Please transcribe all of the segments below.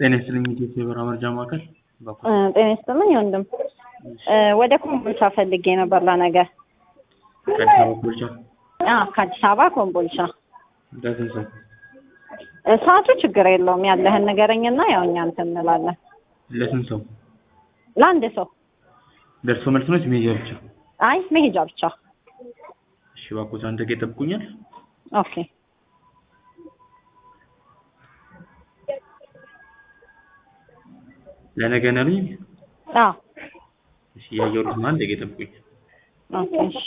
ጤና ይስጥልኝ ኢትዮጵያ የበረራ መርጃ ማዕከል በኩል ጤና ይስጥልኝ ወንድም ወደ ኮምቦልቻ ፈልጌ ነበር ለነገ ከአዲስ አበባ ኮልቻ አዎ ከአዲስ አበባ ኮምቦልቻ ለስንት ሰው እ ሰዓቱ ችግር የለውም ያለህን ንገረኝና ያው እኛ እንትን እንላለን ለስንት ሰው ለአንድ ሰው ደርሶ መልስ ነው መሄጃ ብቻ አይ መሄጃ ብቻ እሺ እባክዎት አንድ ደቂቃ ይጠብቁኛል ኦኬ ለነገ ነው ያሉኝ አዎ እሺ እያየሁት ነው አንድ ደቂቃ ይጠብቁኝ ኦኬ እሺ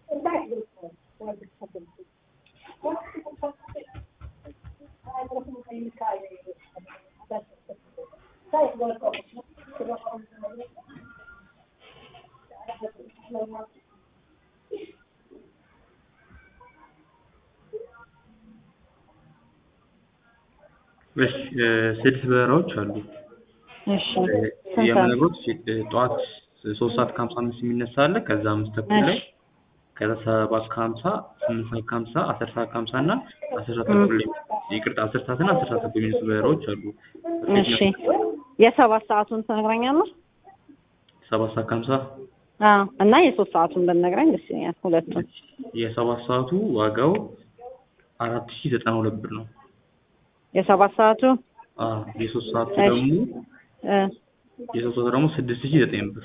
እሺ እ ስድስት በረራዎች አሉ እሺ ስንት ሰዓት? የምነግሮት ጠዋት ሶስት ሰዓት ከሀምሳ አምስት የሚነሳ አለ ከዛ አምስት ተኩል ላይ እሺ ከዛ ሰባት ከሀምሳ ስምንት ሰዓት ከሀምሳ አስር ሰዓት ከሀምሳ እና አስር ሰዓት ተኩል ላይ ይቅርታ አስር ሰዓት እና አስር ሰዓት ተኩል የሚነሱ በረራዎች አሉ እሺ የሰባት ሰዓቱን ትነግረኛለህ? ሰባት ሰዓት ከሀምሳ አዎ እና የሶስት ሰዓቱን ብትነግረኝ ደስ ይለኛል ሁለቱን የሰባት ሰዓቱ ዋጋው አራት ሺ ዘጠና ሁለት ብር ነው የሰባት ሰዓቱ አዎ የሶስት ሰዓቱ እሺ ደግሞ እ የሶስት ሰዓቱ ደግሞ ስድስት ሺ ዘጠኝ ብር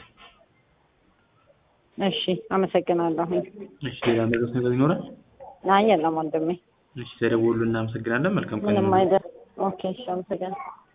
እሺ አመሰግናለሁ እሺ ሌላ ነገር ነገር ይኖራል አይ የለም ወንድሜ እሺ ተደውሉ እናመሰግናለን መልካም ቀን ምንም ይሁንልዎት። አይደል ኦኬ እሺ አመሰግናለሁ